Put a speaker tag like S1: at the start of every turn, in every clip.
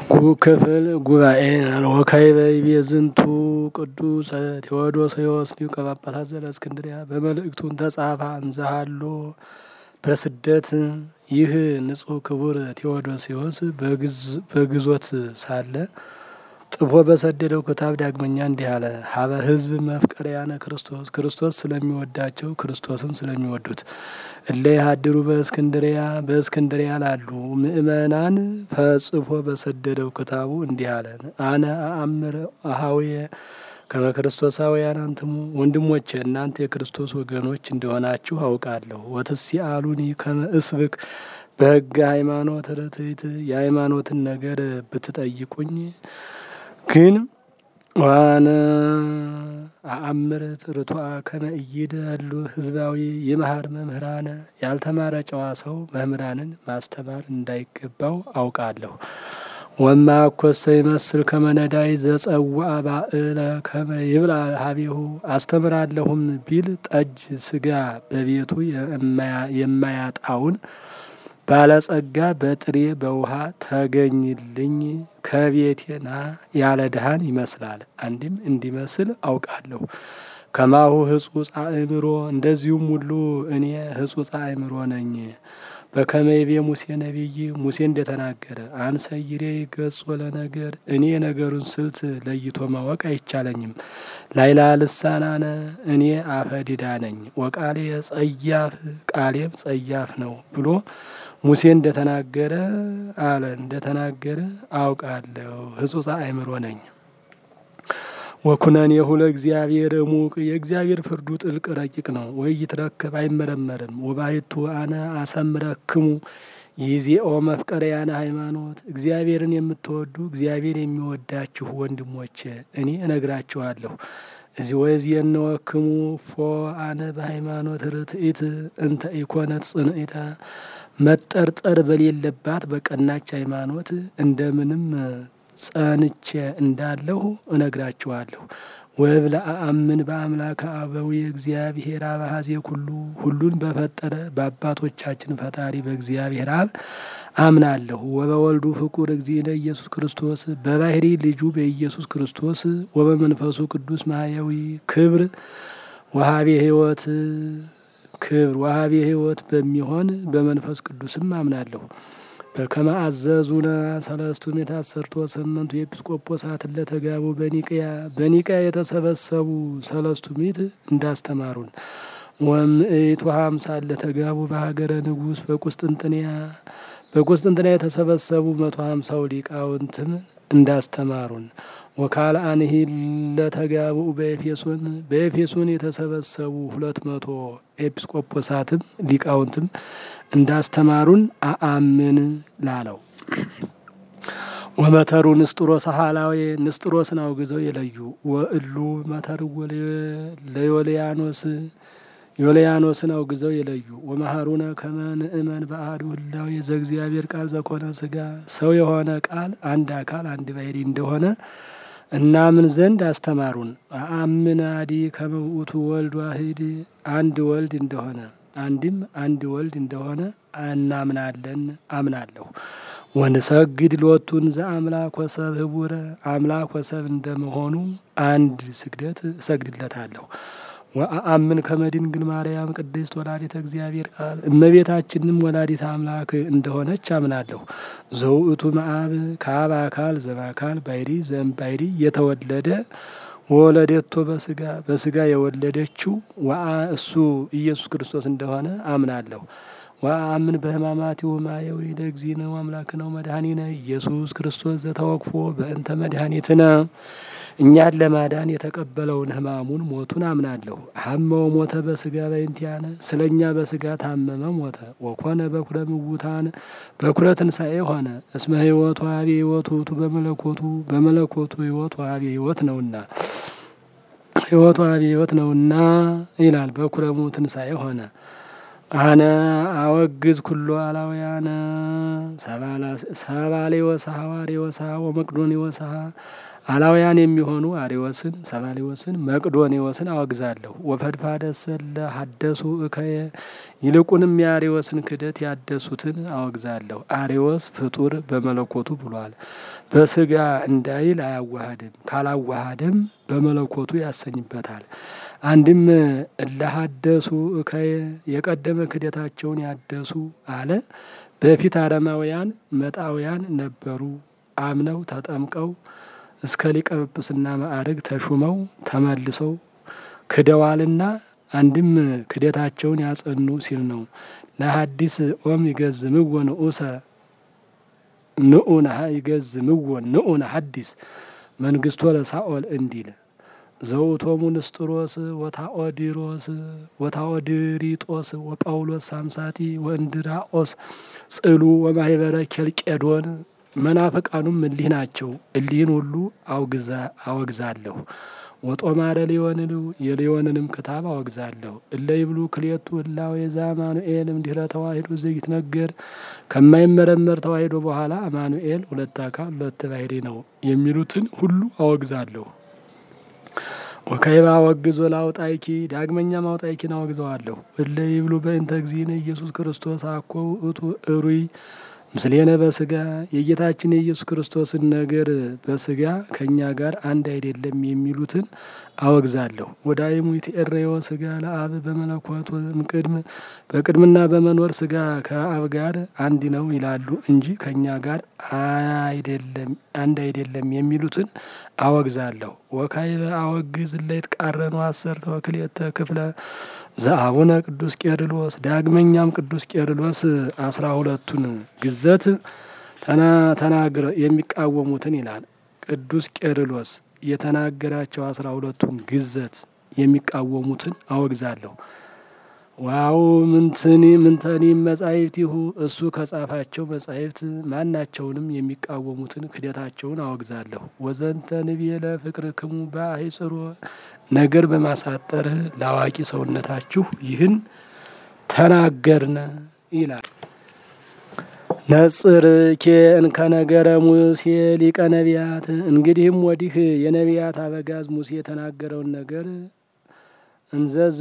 S1: ክፍል ጉባኤ ወካዕበ ይቤ ዝንቱ ቅዱስ ቴዎዶስዮስ ሊቀ ጳጳሳት ዘእስክንድርያ በመልእክቱን ተጻፈ እንዘሃሎ በስደት ይህ ንጹሕ ክቡር ቴዎዶስዮስ በግዞት ሳለ ጥፎ በሰደደው ክታብ ዳግመኛ እንዲህ አለ። ሀበ ሕዝብ መፍቀሪያነ ክርስቶስ ክርስቶስ ስለሚወዳቸው ክርስቶስን ስለሚወዱት እለ ይሃድሩ በእስክንድሪያ በእስክንድሪያ ላሉ ምእመናን ፈጽፎ በሰደደው ክታቡ እንዲህ አለ። አነ አእምር አሃውየ ከመ ክርስቶሳውያን አንትሙ ወንድሞቼ እናንተ የክርስቶስ ወገኖች እንደሆናችሁ አውቃለሁ። ወትሲአሉኒ ከመ እስብክ በሕገ ሃይማኖት ርትዕት የሃይማኖትን ነገር ብትጠይቁኝ ግን ዋነ አእምር ርቱዐ ከመ ኢይደሉ ህዝባዊ የመሃር መምህራነ ያልተማረ ጨዋ ሰው መምህራንን ማስተማር እንዳይገባው አውቃለሁ። ወማ ኮሰ ይመስል ከመ ነዳይ ዘጸውዐ ባእለ ከመ ይብላ ሀቤሁ አስተምራለሁም ቢል ጠጅ ስጋ በቤቱ የማያጣውን ባለጸጋ በጥሬ በውሃ ተገኝልኝ ከቤቴና ያለ ድሃን ይመስላል። አንድም እንዲመስል አውቃለሁ። ከማሁ ህጹጽ አእምሮ እንደዚሁም ሁሉ እኔ ህጹጽ አእምሮ ነኝ። በከመ ይቤ ሙሴ ነቢይ ሙሴ እንደተናገረ አንሰ ይሬ ገጾ ለነገር እኔ የነገሩን ስልት ለይቶ ማወቅ አይቻለኝም። ላይላ ልሳናነ እኔ አፈ ዲዳ ነኝ። ወቃሌ ጸያፍ ቃሌም ጸያፍ ነው ብሎ ሙሴ እንደተናገረ አለ እንደተናገረ አውቃለሁ ህጹጽ አእምሮ ነኝ። ወኩነኔሁ ለእግዚአብሔር እሙቅ የእግዚአብሔር ፍርዱ ጥልቅ ረቂቅ ነው። ወይ ይትረከብ አይመረመርም። ወባሕቱ አነ አሰምረክሙ ይዜኦ መፍቀሪያነ ሃይማኖት እግዚአብሔርን የምትወዱ እግዚአብሔር የሚወዳችሁ ወንድሞቼ እኔ እነግራችኋለሁ። እዚህ ወእዜንወክሙ ፎ አነ በሃይማኖት ርትዕት እንተ ኢኮነት ጽንዕተ መጠርጠር በሌለባት በቀናች ሃይማኖት እንደምንም ጸንቼ እንዳለሁ እነግራችኋለሁ። ወእብለ አአምን በአምላከ አበዊ እግዚአብሔር አብ ኀዜ ኩሉ ሁሉን በፈጠረ በአባቶቻችን ፈጣሪ በእግዚአብሔር አብ አምናለሁ። ወበወልዱ ፍቁር እግዚእነ ኢየሱስ ክርስቶስ በባህሪ ልጁ በኢየሱስ ክርስቶስ ወበመንፈሱ ቅዱስ ማያዊ ክብር ወሀቤ ሕይወት ክብር ወሀቤ ሕይወት በሚሆን በመንፈስ ቅዱስም አምናለሁ። በከመ አዘዙነ ሰለስቱ ምዕት አሰርቶ ስምንቱ ኤጲስቆጶሳት ለተጋቡ በኒቅያ በኒቅያ የተሰበሰቡ ሰለስቱ ምዕት እንዳስተማሩን ወምዕቱ ሃምሳ ለተጋቡ በሀገረ ንጉሥ በቁስጥንጥንያ በቁስጥንጥንያ የተሰበሰቡ መቶ ሃምሳው ሊቃውንትም እንዳስተማሩን ወካልአንሂ ለተጋቡ በኤፌሶን በኤፌሶን የተሰበሰቡ ሁለት መቶ ኤጲስቆጶሳትም ሊቃውንትም እንዳስተማሩን አአምን ላለው ወመተሩ ንስጥሮስ ሀላዌ ንስጥሮስን አውግዘው የለዩ ወእሉ መተርዎ ለዮልያኖስ ዮልያኖስን አውግዘው የለዩ ወመሃሩነ ከመ ንእመን በአሐዱ ህላዌ ዘእግዚአብሔር ቃል ዘኮነ ስጋ ሰው የሆነ ቃል አንድ አካል አንድ ባሕርይ እንደሆነ እናምን ዘንድ አስተማሩን። አአምን አዲ ከመ ውእቱ ወልድ ዋሕድ አንድ ወልድ እንደሆነ አንድም አንድ ወልድ እንደሆነ እናምናለን አምናለሁ። ወንሰግድ ሎቱን ዘአምላክ ወሰብ ህቡረ አምላክ ወሰብ እንደመሆኑ አንድ ስግደት እሰግድለታለሁ። ወአአምን ከመ ድንግል ማርያም ቅድስት ወላዲተ እግዚአብሔር ቃል እመቤታችንም ወላዲተ አምላክ እንደሆነች አምናለሁ። ዘውእቱ መአብ ከአብ አካል ዘማካል ባሕርይ ዘእምባሕርይ የተወለደ ወወለደቶ በስጋ በስጋ የወለደችው ወአ እሱ ኢየሱስ ክርስቶስ እንደሆነ አምናለሁ። ወአምን በሕማማቲሁ ማየዊ ለእግዚእነ ወአምላክነ ወመድኃኒነ ኢየሱስ ክርስቶስ ዘተወክፎ በእንተ መድኃኒትነ እኛን ለማዳን የተቀበለውን ሕማሙን ሞቱን አምናለሁ። ሀመው ሞተ በስጋ በእንቲአነ ስለ እኛ በስጋ ታመመ ሞተ። ወኮነ በኩረ ምውታን በኩረ ትንሣኤ ሆነ። እስመ ሕይወቱ ሀቤ ሕይወቱ ውእቱ በመለኮቱ በመለኮቱ ሕይወቱ ሀቤ ሕይወት ነውና ሕይወቱ ሀቤ ሕይወት ነውና ይላል። በኩረሙ ትንሣኤ ሆነ። አነ አወግዝ ኩሎ አላውያነ ሰባሌ ወሰሐ ዋሬ ወሰሐ ወመቅዶኔ ወሰሐ አላውያን የሚሆኑ አሪዎስን፣ ሰባሊዎስን፣ መቅዶኔዎስን አወግዛለሁ። ወፈድፋደሰለ ሀደሱ እከየ ይልቁንም የአሪዎስን ክደት ያደሱትን አወግዛለሁ። አሪዎስ ፍጡር በመለኮቱ ብሏል። በስጋ እንዳይል አያዋሃድም፣ ካላዋሃድም በመለኮቱ ያሰኝበታል። አንድም እለሀደሱ እከየ የቀደመ ክደታቸውን ያደሱ አለ። በፊት አረማውያን መጣውያን ነበሩ። አምነው ተጠምቀው እስከ ሊቀ ጵጵስና ማዕርግ ተሹመው ተመልሰው ክደዋልና አንድም ክደታቸውን ያጸኑ ሲል ነው። ለሀዲስ ኦም ይገዝምዎ ንዑሰ ንዑነ ይገዝምዎ ንዑነ ሀዲስ መንግስቶ ለሳኦል እንዲል ዘውቶሙ ንስጥሮስ ወታኦዲሮስ ወታኦድሪጦስ ወጳውሎስ ሳምሳቲ ወእንድራኦስ ጽሉ ወማህበረ ኬልቄዶን መናፍቃኑም እሊህ ናቸው። እሊህን ሁሉ አወግዛለሁ። ወጦማረ ሊዮንን የሊዮንንም ክታብ አወግዛለሁ። እለ ይብሉ ክልኤቱ እላዌ ዘአማኑኤል እምድኅረ ተዋሂዶ ዘይትነገር ከማይመረመር ተዋሂዶ በኋላ አማኑኤል ሁለት አካል ሁለት ባሕርይ ነው የሚሉትን ሁሉ አወግዛለሁ። ወከይባ አወግዞ ላውጣይኪ ዳግመኛ ማውጣይኪን አወግዘዋለሁ። እለ ይብሉ በእንተ እግዚእነ ኢየሱስ ክርስቶስ አኮ ውእቱ እሩይ ምስሌነ በስጋ የጌታችን የኢየሱስ ክርስቶስን ነገር በስጋ ከእኛ ጋር አንድ አይደለም የሚሉትን አወግዛለሁ። ወዳይሙ ይትኤረዮ ስጋ ለአብ በመለኮት እምቅድም በቅድምና በመኖር ስጋ ከአብ ጋር አንድ ነው ይላሉ እንጂ ከእኛ ጋር አይደለም አንድ አይደለም የሚሉትን አወግዛለሁ። ወካይበ አወግዝ እለ ይትቃረኑ አሰርተ ወክልኤተ ክፍለ ዘአቡነ ቅዱስ ቄርሎስ ዳግመኛም ቅዱስ ቄርሎስ አስራ ሁለቱን ግዘት ተናግረ የሚቃወሙትን ይላል። ቅዱስ ቄርሎስ የተናገራቸው አስራ ሁለቱን ግዘት የሚቃወሙትን አወግዛለሁ። ዋው ምንትኒ ምንተኒ መጻሕፍቲሁ እሱ ከጻፋቸው መጻሕፍት ማናቸውንም የሚቃወሙትን ክደታቸውን አወግዛለሁ። ወዘንተ ንቤለ ፍቅርክሙ በአይጽሮ ነገር በማሳጠር ለአዋቂ ሰውነታችሁ ይህን ተናገርነ ይላል። ነጽርኬ እንከነገረ ሙሴ ሊቀ ነቢያት እንግዲህም ወዲህ የነቢያት አበጋዝ ሙሴ የተናገረውን ነገር እንዘዝ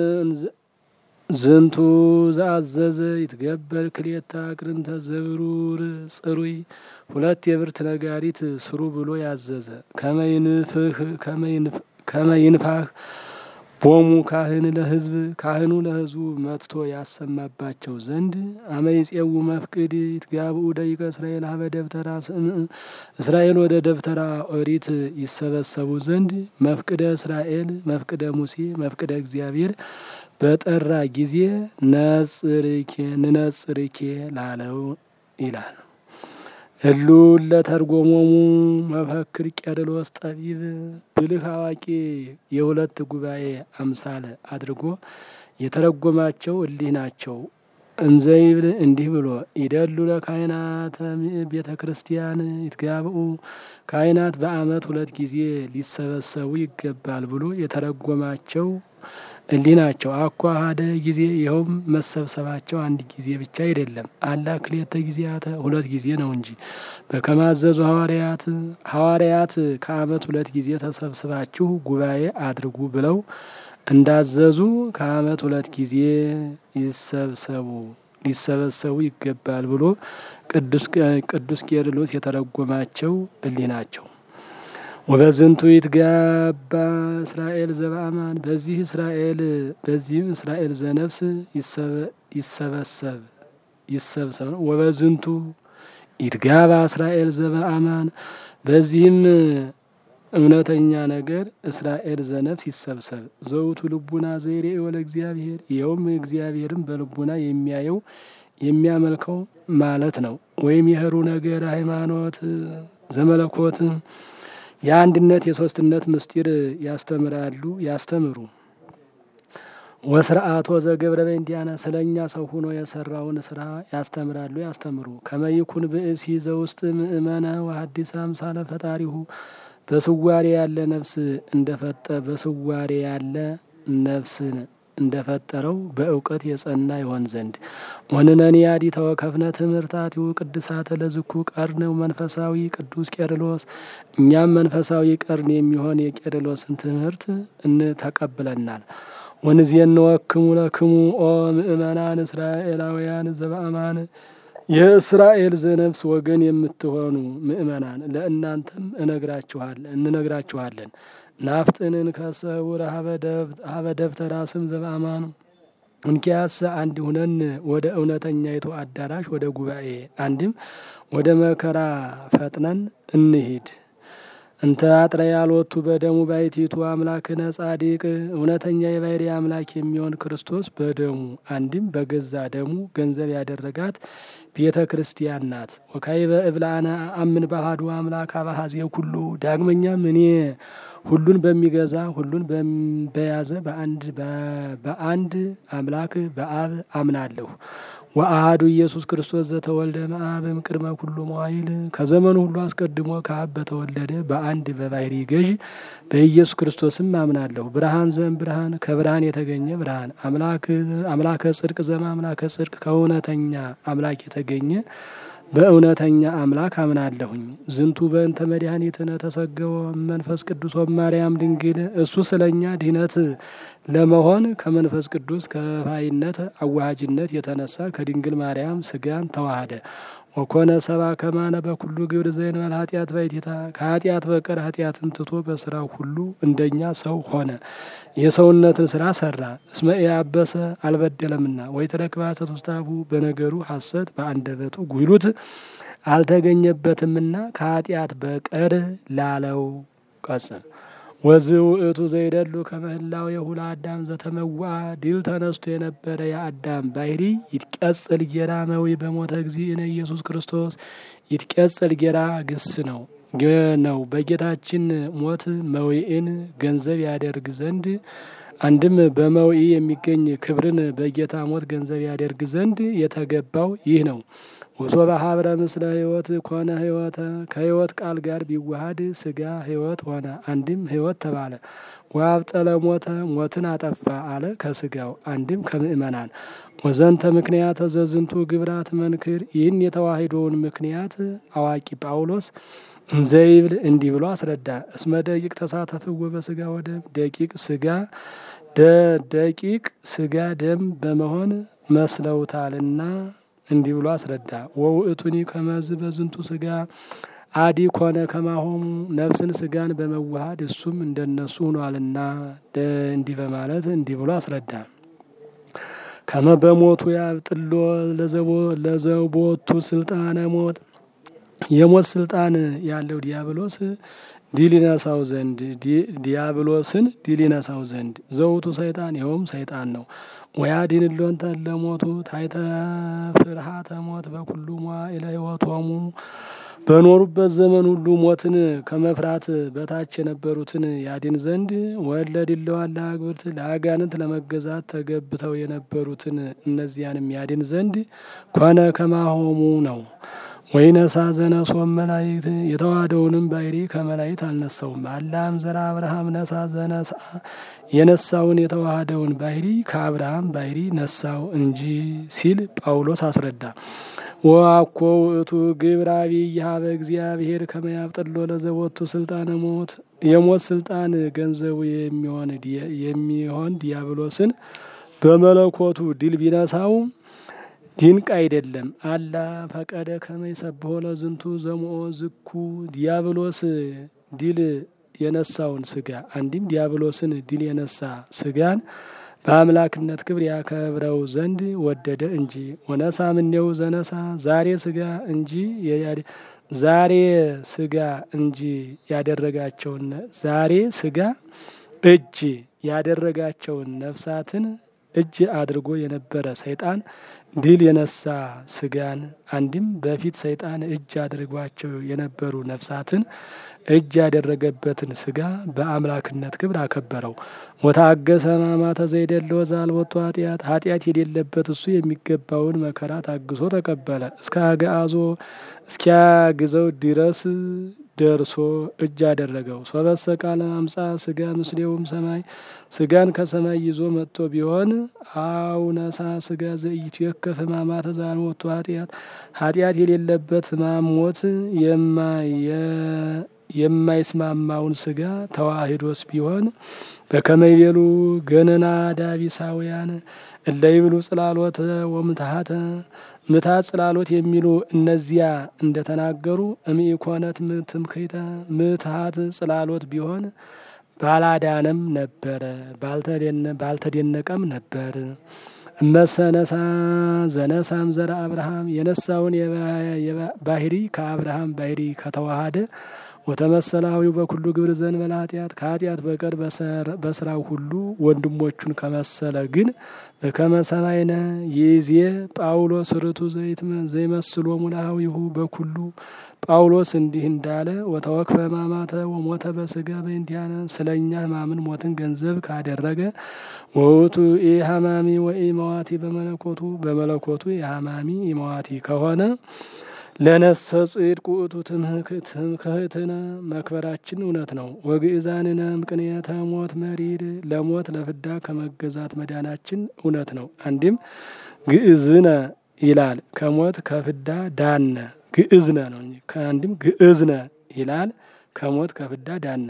S1: ዝንቱ ዘአዘዘ ይትገበር ክልኤተ አቅርንተ ዘብሩር ጽሩይ ሁለት የብርት ነጋሪት ስሩ ብሎ ያዘዘ ከመይንፍህ ከመይንፋህ ቦሙ ካህን ለሕዝብ ካህኑ ለሕዝቡ መጥቶ ያሰማባቸው ዘንድ አመይጼው መፍቅድ ይትጋብኡ ደቂቀ እስራኤል ሀበ ደብተራ ስምዕ እስራኤል ወደ ደብተራ ኦሪት ይሰበሰቡ ዘንድ መፍቅደ እስራኤል መፍቅደ ሙሴ መፍቅደ እግዚአብሔር በጠራ ጊዜ ነጽርኬ ንነጽርኬ ላለው ይላል። እሉ ለተርጎሞሙ መፈክር ቄርሎስ ጠቢብ ብልህ አዋቂ የሁለት ጉባኤ አምሳል አድርጎ የተረጎማቸው እሊህ ናቸው። እንዘይብል እንዲህ ብሎ ይደሉ ለካህናተ ቤተ ክርስቲያን ይትጋብኡ ካህናት በዓመት ሁለት ጊዜ ሊሰበሰቡ ይገባል ብሎ የተረጎማቸው እሊህ ናቸው። አኳሃደ ጊዜ ይኸውም መሰብሰባቸው አንድ ጊዜ ብቻ አይደለም፣ አላ ክልኤተ ጊዜያተ ሁለት ጊዜ ነው እንጂ በከማዘዙ ሐዋርያት ሐዋርያት ከዓመት ሁለት ጊዜ ተሰብስባችሁ ጉባኤ አድርጉ ብለው እንዳዘዙ ከዓመት ሁለት ጊዜ ይሰብሰቡ ሊሰበሰቡ ይገባል ብሎ ቅዱስ ቄርሎስ የተረጎማቸው እሊህ ናቸው። ወበዝንቱ ይትጋባ እስራኤል ዘበአማን በዚህ እስራኤል በዚህም እስራኤል ዘነፍስ ይሰበሰብ ይሰብሰብ ነው። ወበዝንቱ ይትጋባ እስራኤል ዘበአማን በዚህም እውነተኛ ነገር እስራኤል ዘነፍስ ይሰብሰብ። ዘውቱ ልቡና ዘይሬ ወለ እግዚአብሔር ይኸውም እግዚአብሔርን በልቡና የሚያየው የሚያመልከው ማለት ነው። ወይም የህሩ ነገር ሃይማኖት ዘመለኮት የአንድነት የሶስትነት ምስጢር ያስተምራሉ ያስተምሩ። ወስርአቶ ዘገብረ በእንቲአነ ስለ እኛ ሰው ሆኖ የሰራውን ስራ ያስተምራሉ ያስተምሩ። ከመይኩን ብእሲ ዘውስጥ ምእመነ ወሐዲስ አምሳለ ፈጣሪሁ በስዋሬ ያለ ነፍስ እንደፈጠ በስዋሬ ያለ ነፍስን እንደፈጠረው በእውቀት የጸና ይሆን ዘንድ ወንነኒ ያዲ ተወከፍነ ትምህርታቲሁ ቅድሳተ ለዝኩ ቀርን መንፈሳዊ ቅዱስ ቄርሎስ እኛም መንፈሳዊ ቀርን የሚሆን የቄርሎስን ትምህርት እንተቀብለናል። ወንዜን ወክሙ ለክሙ ኦ ምእመናን እስራኤላውያን ዘበአማን የእስራኤል ዘነፍስ ወገን የምትሆኑ ምእመናን ለእናንተም እነግራችኋለን እንነግራችኋለን። ናፍጥንን ከሰውር ሀበ ደብተራ ስም ዘበአማኑ እንኪያስ አንድ ሁነን ወደ እውነተኛይቱ አዳራሽ ወደ ጉባኤ አንድም ወደ መከራ ፈጥነን እንሂድ። እንተ አጥረ ያልወቱ በደሙ ባይቲቱ አምላክነ ጻዲቅ እውነተኛ የባህሪ አምላክ የሚሆን ክርስቶስ በደሙ አንድም በገዛ ደሙ ገንዘብ ያደረጋት ቤተ ክርስቲያን ናት። ወካይበ እብላነ አምን ባህዱ አምላክ አባሃዜ ኩሉ ዳግመኛም እኔ ሁሉን በሚገዛ ሁሉን በያዘ በአንድ በአንድ አምላክ በአብ አምናለሁ። ወአሃዱ ኢየሱስ ክርስቶስ ዘተወልደ መአብም ቅድመ ኩሉ መዋይል ከዘመኑ ሁሉ አስቀድሞ ከአብ በተወለደ በአንድ በባህሪ ገዥ በኢየሱስ ክርስቶስም አምናለሁ። ብርሃን ዘም ብርሃን ከብርሃን የተገኘ ብርሃን አምላከ ጽድቅ ዘማ አምላከ ጽድቅ ከእውነተኛ አምላክ የተገኘ በእውነተኛ አምላክ አምናለሁኝ። ዝንቱ በእንተ መድኃኒትነ ተሰገወ መንፈስ ቅዱስ ወማርያም ድንግል እሱ ስለኛ ድህነት ለመሆን ከመንፈስ ቅዱስ ከፋይነት አዋሃጅነት የተነሳ ከድንግል ማርያም ስጋን ተዋሃደ። ወኮነ ሰባ ከማነ በኩሉ ግብር ዘእንበለ ኃጢአት ባይቲታ ከኃጢአት በቀር ኃጢአትን ትቶ በስራው ሁሉ እንደኛ ሰው ሆነ። የሰውነትን ስራ ሰራ። እስመ ኢያበሰ አልበደለምና ወይ ተረክባተ ውስታቡ በነገሩ ሐሰት በአንደበቱ ጉይሉት አልተገኘበትምና ከኃጢአት በቀር ላለው ቀጽም ወዝ ውእቱ ዘይደሉ ከመህላው የሁላ አዳም ዘተመዋ ድል ተነስቶ የነበረ የአዳም ባህሪ ይትቀጽል ጌራ መዊ በሞተ እግዚእነ ኢየሱስ ክርስቶስ ይትቀጽል ጌራ ግስ ነው ነው በጌታችን ሞት መዊእን ገንዘብ ያደርግ ዘንድ አንድም በመዊ የሚገኝ ክብርን በጌታ ሞት ገንዘብ ያደርግ ዘንድ የተገባው ይህ ነው። ወሶበ ሀብረ ምስለ ሕይወት ኮነ ሕይወተ ከሕይወት ቃል ጋር ቢዋሃድ ስጋ ሕይወት ሆነ፣ አንድም ሕይወት ተባለ። ወአብጠለ ሞተ ሞትን አጠፋ አለ ከስጋው አንድም ከምእመናን ወዘንተ ምክንያት ዘዝንቱ ግብራት መንክር ይህን የተዋሂዶውን ምክንያት አዋቂ ጳውሎስ እንዘይብል እንዲህ ብሎ አስረዳ። እስመ ደቂቅ ተሳተፍዎ በስጋ ወደም ደቂቅ ስጋ ደቂቅ ስጋ ደም በመሆን መስለውታልና እንዲህ ብሎ አስረዳ። ወውእቱኒ ከመዝ በዝንቱ ስጋ አዲ ኮነ ከማሆሙ ነፍስን ስጋን በመዋሃድ እሱም እንደነሱ ሆኗልና እንዲህ በማለት እንዲህ ብሎ አስረዳ። ከመ በሞቱ ያብጥሎ ለዘቦቱ ስልጣነ ሞት የሞት ስልጣን ያለው ዲያብሎስ ድል ይነሳው ዘንድ ዲያብሎስን ድል ይነሳው ዘንድ ዘውቱ ሰይጣን ይኸውም ሰይጣን ነው። ወያድን ሎንተ ለሞቱ ታይተ ፍርሃተ ሞት በኩሉ መዋዕለ ሕይወቶሙ በኖሩበት ዘመን ሁሉ ሞትን ከመፍራት በታች የነበሩትን ያድን ዘንድ ወለድለዋን ለአግብርት ለአጋንንት ለመገዛት ተገብተው የነበሩትን እነዚያንም ያድን ዘንድ ኮነ ከማሆሙ ነው። ወይነሳ ዘነሶም መላይክት የተዋሃደውንም ባሕሪ ከመላይክት አልነሳውም። አላም ዘራ አብርሃም ነሳ ዘነሳ የነሳውን የተዋሃደውን ባሕሪ ከአብርሃም ባሕሪ ነሳው እንጂ ሲል ጳውሎስ አስረዳ። ወአኮ ውእቱ ግብረ አቢይ ሀበ እግዚአብሔር ከመያብጥሎ ለዘቦቱ ስልጣነ ሞት የሞት ስልጣን ገንዘቡ የሚሆን የሚሆን ዲያብሎስን በመለኮቱ ድል ቢነሳው ድንቅ አይደለም። አላ ፈቀደ ከመይሰብሖ ለዝንቱ ዘምኦ ዝኩ ዲያብሎስ ድል የነሳውን ስጋ አንድም ዲያብሎስን ድል የነሳ ስጋን በአምላክነት ክብር ያከብረው ዘንድ ወደደ እንጂ ወነሳ ምኔው ዘነሳ ዛሬ ስጋ እንጂ ዛሬ ስጋ እንጂ ያደረጋቸውን ዛሬ ስጋ እጅ ያደረጋቸውን ነፍሳትን እጅ አድርጎ የነበረ ሰይጣን ድል የነሳ ስጋን አንድም በፊት ሰይጣን እጅ አድርጓቸው የነበሩ ነፍሳትን እጅ ያደረገበትን ስጋ በአምላክነት ክብር አከበረው። ወታገሰ ሕማማተ ዘይደለወ ዘአልቦቱ ኃጢአት ኃጢአት የሌለበት እሱ የሚገባውን መከራ ታግሶ ተቀበለ። እስከ አግዓዞ እስኪያግዘው ድረስ ደርሶ እጅ አደረገው። ሶበሰ ቃለ አምጻ ስጋ ምስሌውም ሰማይ ስጋን ከሰማይ ይዞ መጥቶ ቢሆን አውነሳ ስጋ ዘኢቱ የከፍ ሕማማተ ዘአልቦቱ ኃጢአት ኃጢአት የሌለበት ሕማም ሞት የማይስማማውን ስጋ ተዋሂዶስ ቢሆን በከመይቤሉ ገነና ዳቢሳውያን እለ ይብሉ ጽላሎተ ወምትሃተ ምታት ጽላሎት የሚሉ እነዚያ እንደተናገሩ እምኢኮነት ትምክህተ ምትሃት ጽላሎት ቢሆን ባላዳነም ነበረ፣ ባልተደነቀም ነበር። እመሰነሳ ዘነሳም ዘረ አብርሃም የነሳውን ባህሪ ከአብርሃም ባህሪ ከተዋሃደ ወተመሰላዊው በኩሉ ግብር ዘእንበለ ኃጢአት ከኃጢአት በቀር በስራው ሁሉ ወንድሞቹን ከመሰለ ግን በከመ ሰማይነ ይዜ ጳውሎስ ርቱ ዘይመስሎ ሙላዊሁ በኩሉ ጳውሎስ እንዲህ እንዳለ ወተወክፈ ሕማማተ ወሞተ በስጋ በእንቲአነ ስለ እኛ ሕማምን ሞትን ገንዘብ ካደረገ ወውቱ ኢሐማሚ ወኢመዋቲ በመለኮቱ በመለኮቱ የሐማሚ ኢመዋቲ ከሆነ ለነሰ ጽድቅ ውእቱ ትምክህትነ መክበራችን እውነት ነው። ወግእዛንነ ምቅንያተ ሞት መሪር ለሞት ለፍዳ ከመገዛት መዳናችን እውነት ነው። አንድም ግእዝነ ይላል ከሞት ከፍዳ ዳነ ግእዝነ ነው። አንድም ግእዝነ ይላል ከሞት ከፍዳ ዳነ።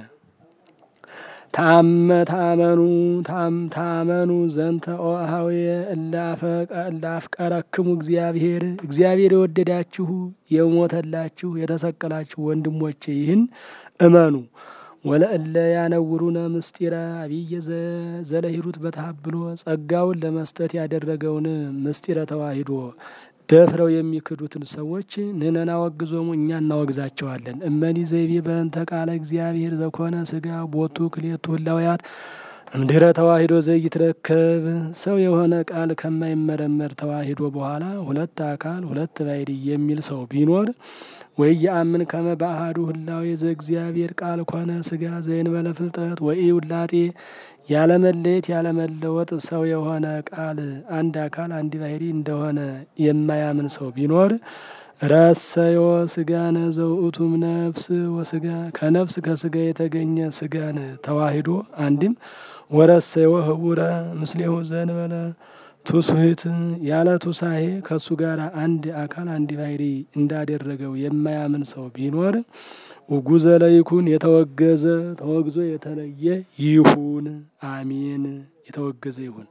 S1: ታመ ታመኑ ታመኑ ዘንተ ኦሃውየ እላፍቀረክሙ እግዚአብሔር እግዚአብሔር የወደዳችሁ የሞተላችሁ የተሰቀላችሁ ወንድሞቼ ይህን እመኑ። ወለእለ ያነውሩነ ምስጢረ አብየ ዘለሂሩት በተሀብሎ ጸጋውን ለመስጠት ያደረገውን ምስጢረ ተዋሂዶ ደፍረው የሚክዱትን ሰዎች ንነና ወግዞሙ እኛ እናወግዛቸዋለን። እመኒ ዘይቤ በእንተ ቃለ እግዚአብሔር ዘኮነ ስጋ ቦቱ ክሌቱ ህላውያት እምድረ ተዋሂዶ ዘይትረከብ ሰው የሆነ ቃል ከማይመረመር ተዋሂዶ በኋላ ሁለት አካል ሁለት ባሕሪ የሚል ሰው ቢኖር ወይ የአምን ከመ በአሐዱ ህላዌ ዘእግዚአብሔር ቃል ኮነ ስጋ ዘእንበለ ፍልጠት ወይ ውላጤ ያለመለየት ያለመለወጥ ሰው የሆነ ቃል አንድ አካል አንድ ባሕሪ እንደሆነ የማያምን ሰው ቢኖር ረሰዮ ስጋነ ዘውእቱም ነፍስ ወስጋ ከነፍስ ከስጋ የተገኘ ስጋን ተዋሂዶ አንድም ወረሰዮ ህቡረ ምስሌሁ ዘእንበለ ቱስህት ያለ ቱሳሄ ከእሱ ጋር አንድ አካል አንድ ባሕሪ እንዳደረገው የማያምን ሰው ቢኖር ውጉዘ ለይኩን የተወገዘ ተወግዞ የተለየ ይሁን። አሜን። የተወገዘ ይሁን።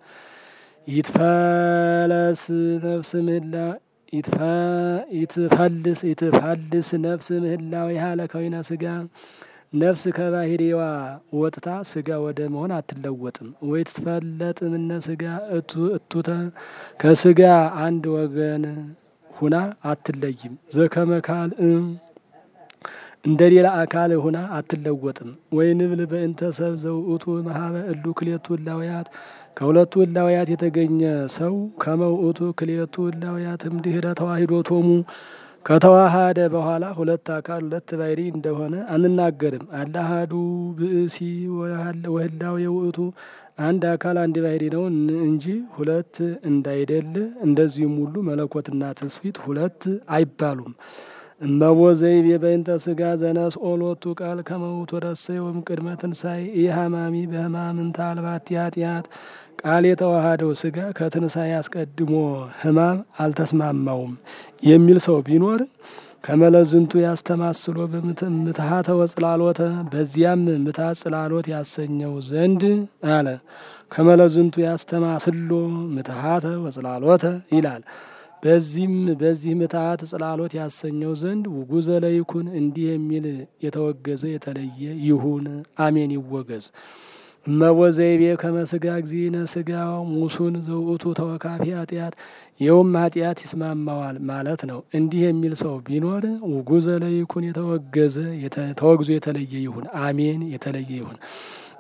S1: ይትፈለስ ነፍስ ምህላ ይትፈልስ ይትፈልስ ነፍስ ምህላዊ ያለ ከዊነ ስጋ ነፍስ ከባህሪዋ ወጥታ ስጋ ወደ መሆን አትለወጥም። ወይ ትፈለጥ ምነ ስጋ እቱተ ከስጋ አንድ ወገን ሁና አትለይም። ዘከመካል እንደ ሌላ አካል ሁና አትለወጥም። ወይ ንብል በእንተ ሰብ ዘውእቱ መሀበ እሉ ክሌቱ እላውያት ከሁለቱ እላውያት የተገኘ ሰው ከመውእቱ ክሌቱ እላውያትም ድህረ ተዋሂዶ ቶሙ ከተዋሃደ በኋላ ሁለት አካል ሁለት ባሕሪ እንደሆነ አንናገርም። አላሃዱ ብእሲ ወህላው የውእቱ አንድ አካል አንድ ባሕሪ ነው እንጂ ሁለት እንዳይደለ፣ እንደዚሁም ሁሉ መለኮትና ትስፊት ሁለት አይባሉም። እመቦ ዘይቤ በእንተ ስጋ ዘነስኦ ሎቱ ቃል ከመውቱ ረሰዮም ቅድመ ትንሣኤ ኢሐማሚ በሕማምንተ አልባቲ ኃጢአት ቃል የተዋሃደው ስጋ ከትንሣኤ አስቀድሞ ሕማም አልተስማማውም የሚል ሰው ቢኖር ከመለዝንቱ ያስተማስሎ በምትሃተ ወጽላሎተ በዚያም ምትሃት ጽላሎት ያሰኘው ዘንድ አለ። ከመለዝንቱ ያስተማስሎ ምትሃተ ወጽላሎተ ይላል። በዚህም በዚህ ምትሃት ጽላሎት ያሰኘው ዘንድ ውጉዘ ለይኩን እንዲህ የሚል የተወገዘ የተለየ ይሁን። አሜን ይወገዝ። እመቦ ዘይቤ ከመስጋ ጊዜነ ስጋ ሙሱን ዘውእቱ ተወካፊ ኃጢአት ይኸውም ኃጢአት ይስማማዋል ማለት ነው። እንዲህ የሚል ሰው ቢኖር ውጉዘ ለይኩን የተወገዘ ተወግዞ የተለየ ይሁን። አሜን የተለየ ይሁን።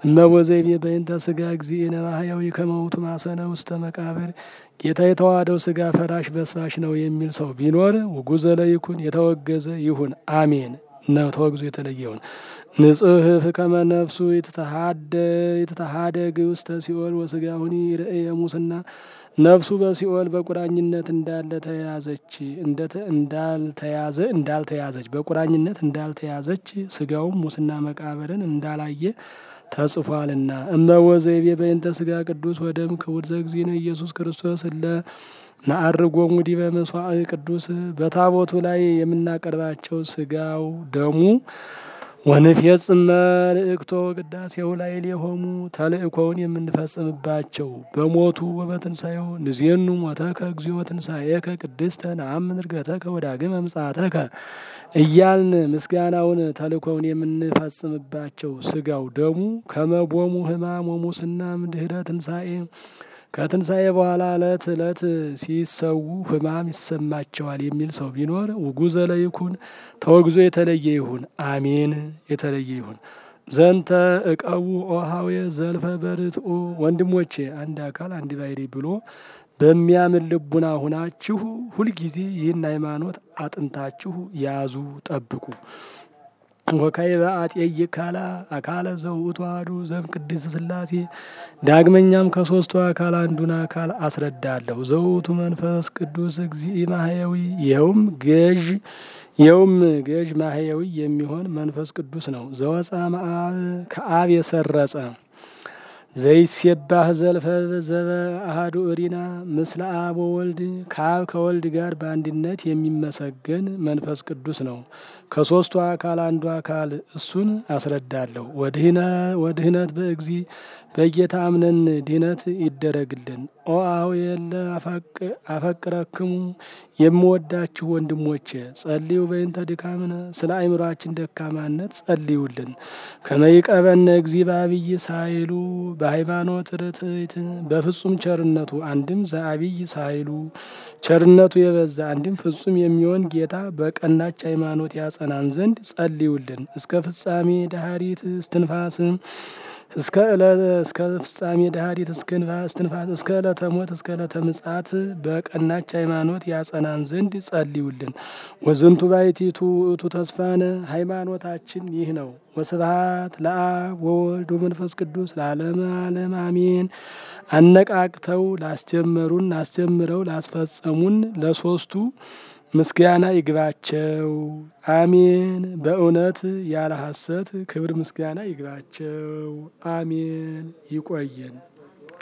S1: እመወዘይቤ በእንተ ስጋ እግዚእነ ማህያዊ ከመውቱ ማሰነ ውስተ መቃብር ጌታ የተዋሃደው ስጋ ፈራሽ በስባሽ ነው የሚል ሰው ቢኖር ውጉዘ ለይኩን የተወገዘ ይሁን አሜን ነው ተወግዞ የተለየ ይሁን። ንጹህ ፍከመ ነፍሱ የተተሃደግ ውስተ ሲኦል ወስጋሁኒ ርእየ ሙስና ነፍሱ በሲኦል በቁራኝነት እንዳለ ተያዘች እንዳልተያዘ እንዳልተያዘች በቁራኝነት እንዳልተያዘች ስጋውም ሙስና መቃብርን እንዳላየ ተጽፏልና። እመወዘይቤ በእንተ ስጋ ቅዱስ ወደም ክቡር ዘእግዚእነ ኢየሱስ ክርስቶስ እለ ነዐርጎሙ ዲበ መስዋዕ ቅዱስ በታቦቱ ላይ የምናቀርባቸው ስጋው ደሙ ወንፌጽም መልእክቶ ቅዳሴው ላይ ሌሆሙ ተልእኮውን የምንፈጽምባቸው በሞቱ ወበትንሣኤው ንዜኑ ሞተከ እግዚኦ ትንሣኤከ ቅድስተ ነአምን ዕርገተከ ወዳግመ ምጽአተከ እያልን ምስጋናውን ተልእኮውን የምንፈጽምባቸው ስጋው ደሙ ከመቦሙ ሕማም ወሙስና ድኅረ ትንሣኤ ከትንሣኤ በኋላ ዕለት ዕለት ሲሰዉ ሕማም ይሰማቸዋል የሚል ሰው ቢኖር ውጉዘ ለይኩን ተወግዞ የተለየ ይሁን አሜን። የተለየ ይሁን። ዘንተ እቀቡ ኦሃዌ ዘልፈ በርትኡ ወንድሞቼ አንድ አካል አንድ ባሕርይ ብሎ በሚያምን ልቡና ሁናችሁ ሁልጊዜ ይህን ሃይማኖት አጥንታችሁ ያዙ ጠብቁ። ወካዕበ አጤይቅ ካላ አካለ ዘውእቱ አሐዱ ዘእም ቅድስት ሥላሴ ዳግመኛም ከሦስቱ አካል አንዱን አካል አስረዳለሁ። ዘውእቱ መንፈስ ቅዱስ እግዚእ ማህየዊ ይኸውም ገዥ ይኸውም ገዥ ማህየዊ የሚሆን መንፈስ ቅዱስ ነው። ዘወፃ መአብ ከአብ የሰረጸ ዘይሴባህ ዘልፈ ዘበ አሐዱ እሪና ምስለ አብ ወወልድ ከአብ ከወልድ ጋር በአንድነት የሚመሰገን መንፈስ ቅዱስ ነው። ከሦስቱ አካል አንዱ አካል እሱን አስረዳለሁ። ወድህነት በእግዚ በጌታ አምነን ድህነት ይደረግልን። ኦ አሁ የለ አፈቅረክሙ የምወዳችሁ ወንድሞቼ ጸልዩ በእንተ ድካምነ ስለ አእምሯችን ደካማነት ጸልዩልን። ከመይቀበነ እግዚ በአብይ ሳይሉ በሃይማኖት ርትዕት በፍጹም ቸርነቱ አንድም ዘአብይ ሳይሉ ቸርነቱ የበዛ አንድም ፍጹም የሚሆን ጌታ በቀናች ሃይማኖት ያጸናን ዘንድ ጸልዩልን። እስከ ፍጻሜ ዳህሪት እስትንፋስ እስከ እስከ ፍጻሜ ዳህሪት እስትንፋስ እስከ ዕለተ ሞት እስከ ዕለተ ምጽአት በቀናች ሃይማኖት ያጸናን ዘንድ ጸልዩልን። ወዝንቱ ባሕቲቱ ውእቱ ተስፋነ ሃይማኖታችን ይህ ነው። ወስብሐት ለአብ ወወልድ ወመንፈስ ቅዱስ ለዓለመ ዓለም አሜን። አነቃቅተው ላስጀመሩን አስጀምረው ላስፈጸሙን ለሶስቱ ምስጋና ይግባቸው አሜን። በእውነት ያለ ሐሰት ክብር ምስጋና ይግባቸው አሜን። ይቆየን።